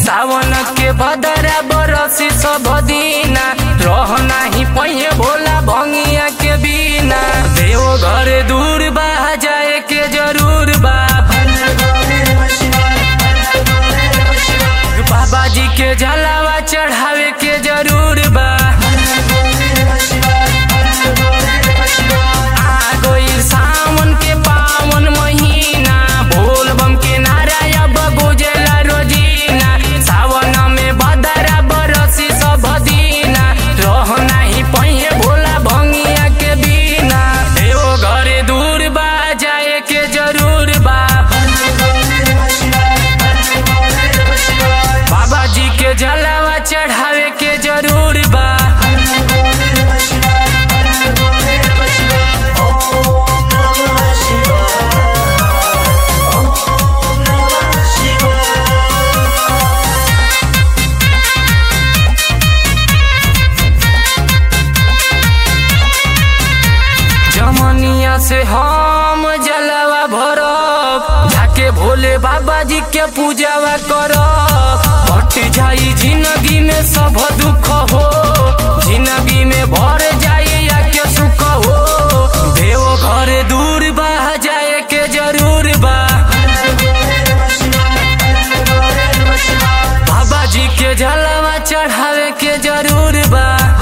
सावन के बदरा बरसी सब दीना रह नाही पहिए भोला भंगिया के बिना देव घर दूर बा जाए के जरूर बा बाबा जी के जलावा चढ़ावे के जरूर बा आ गइल सावन के पावन महीना बोल बम के नारा अब गुजला रोजीना सावन में बदरा बरसी सब दीना रह नाही पहिए भोला भंगिया के बिना देव घरे दूर बा जाए के जरूर बा बाबा जी के जलावा चढ़ावे के जरूर बा जमनिया से हम जलवा भरब जाके भोले बाबा जी के पूजावा करब हट जाई जिंदगी में सब दुख हो जिंदगी में भर जाई या के सुख हो देव घर दूर बा जाए के जरूर बा बाबा जी के जलवा चढ़ावे के जरूर बा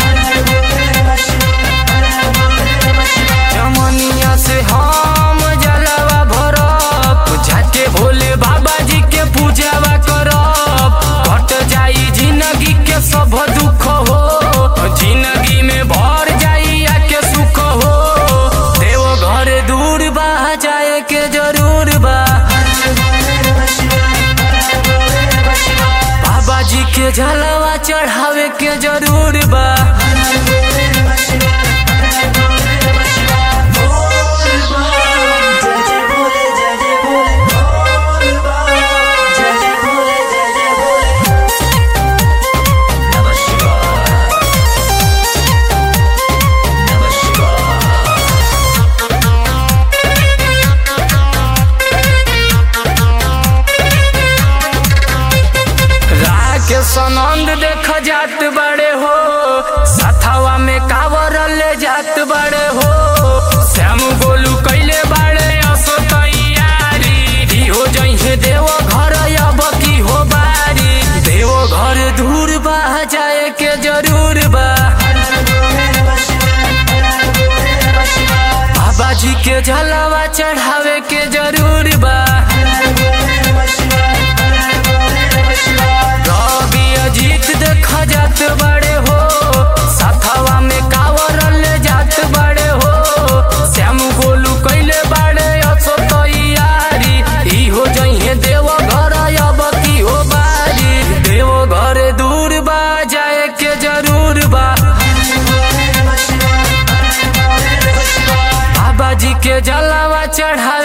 जमनिया से हम जलवा भरब जाके भोले बाबा जी के पूजावा करब कट जाई जिंदगी के सब दुख हो जिंदगी में भर जाई या के सुख हो देव घर दूर बा जाए के जरूर बा बाबा जी के जलवा चढ़ावे के जरूर बा राकेश आनंद देख जात बड़े हो सथवा में कावर ले जात बड़े हो श्याम गोलू कैले बड़े असो तैयारी ई हो जइहे देव घर अब की हो बारी देव घर दूर बा जाए के जरूर बा बाबा जी के जलावा चढ़ावे के जरूर बा रवि अजीत देख जात बड़े हो साथवा में कावर ले जात बड़े हो श्याम गोलू कैले बड़े असो तैयारी ई हो जइहे देव घर अब की हो बारी देव घर दूर बा जाए के जरूर बा बाबा जी के जलावा चढ़ावे